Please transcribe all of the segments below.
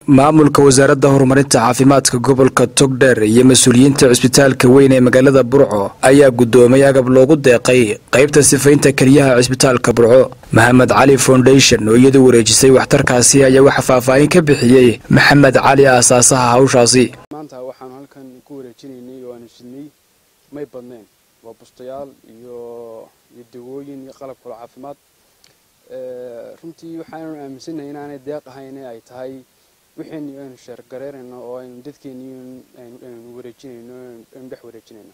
maamulka wasaaradda horumarinta caafimaadka gobolka togdheer iyo mas-uuliyiinta cisbitaalka weyn ee magaalada burco ayaa guddoomay agab loogu deeqay qaybta sifaynta keliyaha cisbitaalka burco maxamed cali foundation oo iyadu wareejisay waxtarkaasi ayaa waxa faahfaahin ka bixiyey maxamed cali aasaasaha hawshaasi maanta waxaanu halkan ku wareejinaynay oo aanu sidnay may badneen waa bustayaal iyo iyo dawooyin iyo qalab kalo caafimaad runtii waxaanu aaminsanahay inaanay deeq ahayn ay tahay wixaynu aynu sheergareynayno oo aynu dadkeeni aynu wareejinayno aynu dhex wareejinayno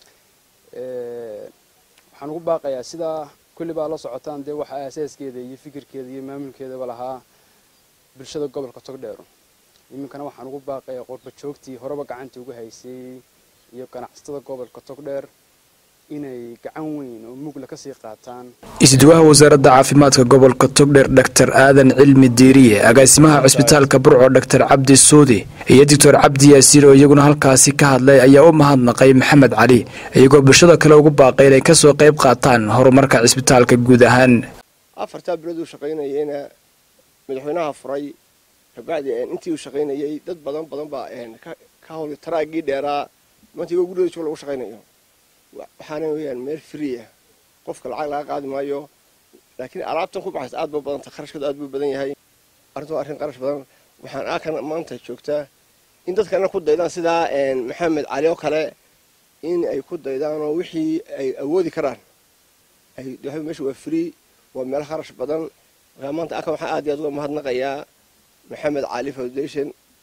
waxaan ugu baaqayaa sidaa kulli baa la socotaan dee waxa asaaskeeda iyo fikirkeeda iyo maamulkeedaba lahaa bulshada gobolka togdheero iminkana waxaan ugu baaqayaa qorba joogtii horeba gacanta uga haysay iyo ganacsatada gobolka togdheer inay gacan weyn oo mugla kasii qaataan isduwaha wasaaradda caafimaadka gobolka togdheer doctor aadan cilmi diiriye agaasimaha cisbitaalka burco doctor cabdi suudi iyo doctor cabdi yaasiin oo iyaguna halkaasi ka hadlay ayaa u mahadnaqay maxamed cali iyagoo bulshada kale ugu baaqay inay kasoo qayb qaataan horumarka cisbitaalka guud ahaan afartaa bilood uu shaqaynayeyna madaxweynaha furay kabacdi intii uu shaqaynayey dad badan badan baa ka howlay taraagii dheeraa maanta igoo gurigooda joog lagu shaqaynayo waxaana weyaan meel free ah qofka lacag laga qaadi maayo laakiin alaabtan ku baxaysa aad ba badanta kharashkooda aad buu badan yahay arrintu waa arrin qarash badan waxaan aakan maanta joogtaa in dadkana ku daydaan sidaa maxamed cali oo kale in ay ku daydaan oo wixii ay awoodi karaan meesha waa free waa meel kharash badan markaa maanta aakan waxaan aad iyo aad uga mahadnaqayaa maxamed cali foundation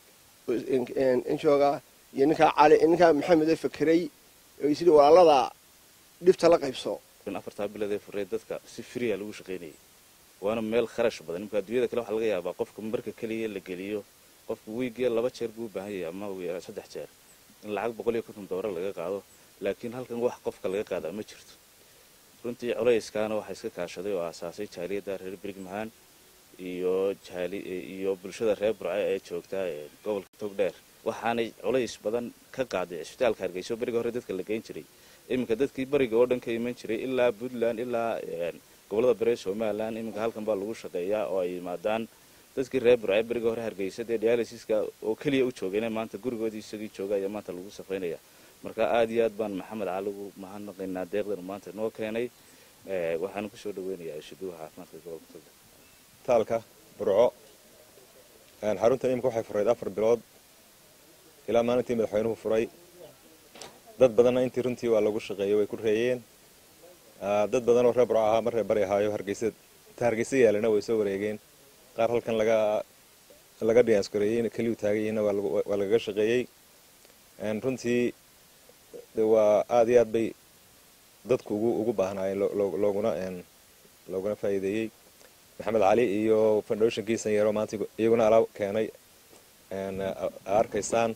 injooga iyo ninkaa cali ninkaa maxamed ee fakeray sidii walaalada dhibta la qaybso afartaa biloodee furee dadka si friya lagu shaqaynayay waana meel kharash badan imka adduunyada kale waxaa laga yaabaa qofka marka keliya la geliyo qofka wiigiya laba jeer buu u baahan yahay ama saddex jeer in lacag boqol iyo konton doolar laga qaado laakiin halkan wax qofka laga qaadaa ma jirto runtii colayskaana waxaa iska kaashaday oo aasaasay jaaliyadda reer birigmahaan iyo iyo bulshada reer burce ee joogta gobolka togdheer waxaanay culays badan ka qaaday cisbitaalka hargeyso beriga hore dadka la geyn jiray iminka dadkii bariga oo dhan ka iman jiray ilaa puntland ilaa gobolada bari somalilan iminka halkan baa lagu shaqeeyaa oo ay yimaadaan dadkii reer burce beriga hore hargeysa dee dialysiska oo keliya u joogayna maanta gurigoodii isagii jooga ayaa maanta lagu safaynaya marka aad iyo aad baan maxamed cali ugu mahadnaqaynaa deeqdan maanta noo keenay waxaanu kusoo dhaweynayaa ishuduuha caafimaadka gobolka togdheer taalka burco xaruntan imika waxay furayd afar bilood ilaa maalintii madaxweynuhu furay dad badanna intii runtii waa lagu shaqeeyey way ku reeyeen dad badanoo reer burco ahaa mar reer bari ahaayo hargeysa inta hargeysa yaalana way soo wareegeen qaar halkan laga laga dhiyaanskoreeyey keliyu taagayihiinna waa lagaga shaqeeyey runtii waa aada iyo aad bay dadku ugu ugu baahnaayeen looguna looguna faa'iideeyey maxamed cali iyo foundationkii sanyero maanta iyaguna alaab keenay arkaysaan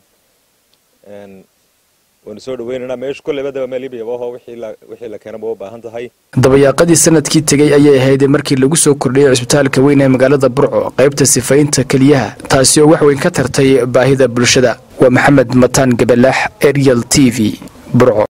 waynu soo dhaweynaynaa meesha kolleyba daba meel iibiyabaho wixii la keenaba u baahan tahay dabayaaqadii sanadkii tegey ayay ahayd markii lagu soo kordhiyey cisbitaalka weyn ee magaalada burco qaybta sifaynta keliyaha taasi oo wax weyn ka tartay baahida bulshada waa maxamed mataan gabalaax ariel t v burco